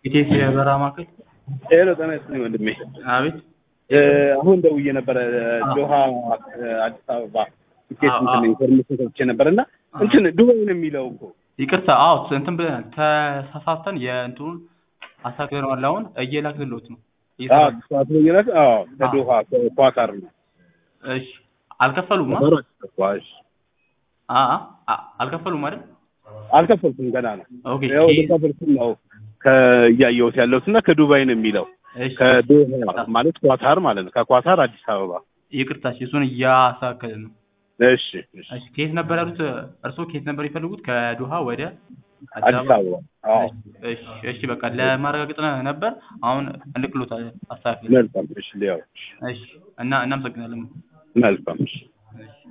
ኢቴስ የበረራ ማዕከል ሄሎ ጤና ይስጥልኝ ወንድሜ። አቤት እ አሁን ደውዬ ነበረ ዶሃ እ አዲስ አበባ ቲኬት አዎ፣ እንትን አዎ። ኢንፎርሜሽን ሰጥቼ ነበር እና እንትን ዱባይ ነው የሚለው እኮ ይቅርታ አዎ እንትን ብለናል ተሳሳተን የእንትኑን አሳክረነዋል አሁን እየላክልሎት ነው አዎ እየሰራ ሰዓት ነው እየላክ አዎ ከዶሃ ከኳታር ነው እሺ አልከፈሉም አ ኳታር አዲስ አ አ አልከፈሉም አይደል አልከፈልኩም ገና ነው ኦኬ ያው ኬዝ ልከፈልኩም ነው ከእያየሁት ያለሁት እና ከዱባይ ነው የሚለው እሺ ከዶሃ ማለት ኳታር ማለት ነው ከኳታር አዲስ አበባ ይቅርታ እሺ እሱን እያሳከልን ነው እሺ እሺ እሺ ከየት ነበር ያሉት እርስዎ ከየት ነበር የፈለጉት ከዶሃ ወደ አዲስ አበባ አዎ እሺ እሺ በቃ ለማረጋገጥ ነበር አሁን እንልክሎታለን አስተካክለን መልካም እሺ ሊያው እሺ እና እናመሰግናለን መልካም እሺ እሺ